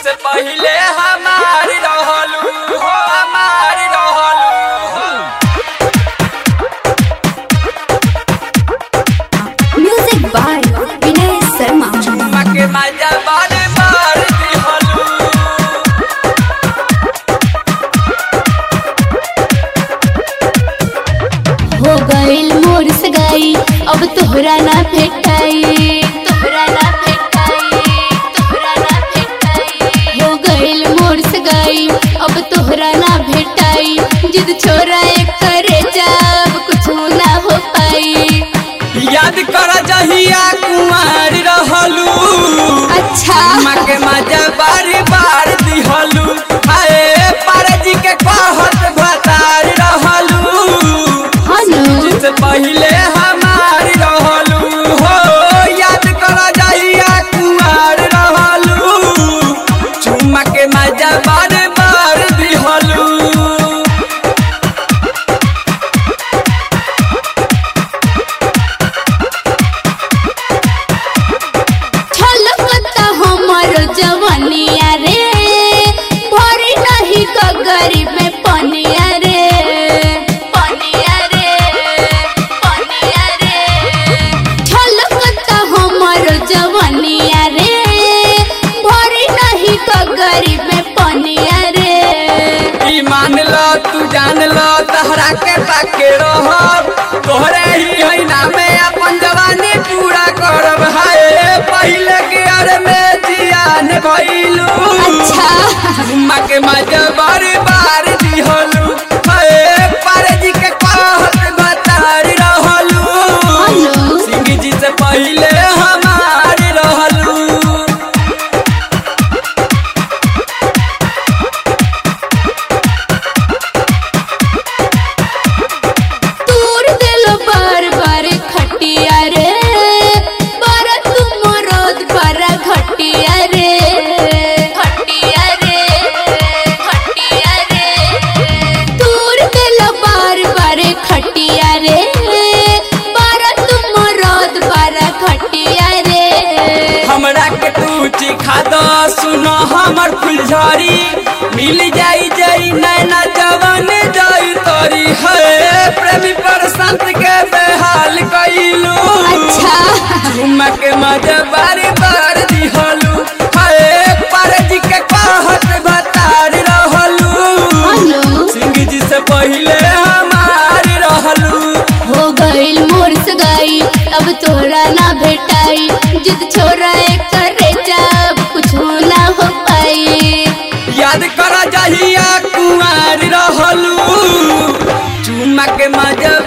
से पहिले हमारी रहलू हो हमारी रहलू म्यूजिक बाय विनय शर्मा मके मजा बारे बार दिहलू हो गइल मोर सगाई अब तोहरा ना भेटाई तोहरा ना भेटाई तोहरा ना भेटाई हो गइल मोर सगाई अब तोहरा ना भेटाई जिद छोरा एक करे जब कुछ ना हो पाई याद कर जहिया कुमार रहलू अच्छा मके मजा बारे बार दिहलू हाय पारजी के कहत भतार रहलू हनु से पहिले हमारी रहलू हो याद कर जहिया कुमार रहलू चुम्मा के मजा बार बार दिहलू छलकता हमर जवनिया रे भरी नहीं गगरी में पनिया रे पनिया रे पनिया रे छलकता हमर जवनिया रे भरी नहीं गगरी में पनिया रे ई मान लो तू जान लो तहरा के पाके रहब तोहरे ही है नामे अपन जवानी पूरा करब हाय पहिले के अर में जियान भइलू अच्छा चुम्मा के मजा बार बार दिहलू हाय पारजी के कहत बतार रहलू हेलो सिंह जी से पहिले हमार रहलू तूर दिल बार बार खटिया रे बारा तुम रोद बारा घटिया रे खटिया रे खटिया रे तूर दिल बार बार खटिया रे बारा तुम रोद बारा घटिया रे हमरा के तू चिखा द सुनो हमर फुलझड़ी मिल जाई जाई नैना जवान जाई तोरी है प्रेमी पर संत के बेहाल कइलू अच्छा झुमा के मजा बारी बार दिहलू है पारजी के कहत बतार रहलू हेलो सिंह जी से पहिले हमार रहलू हो गइल मोर सगाई अब तोरा ना भेटाई जिद छोरा एक करे जब कुछ ना हो पाई याद कर जहिया कुमार रहलू चुम्मा के मजा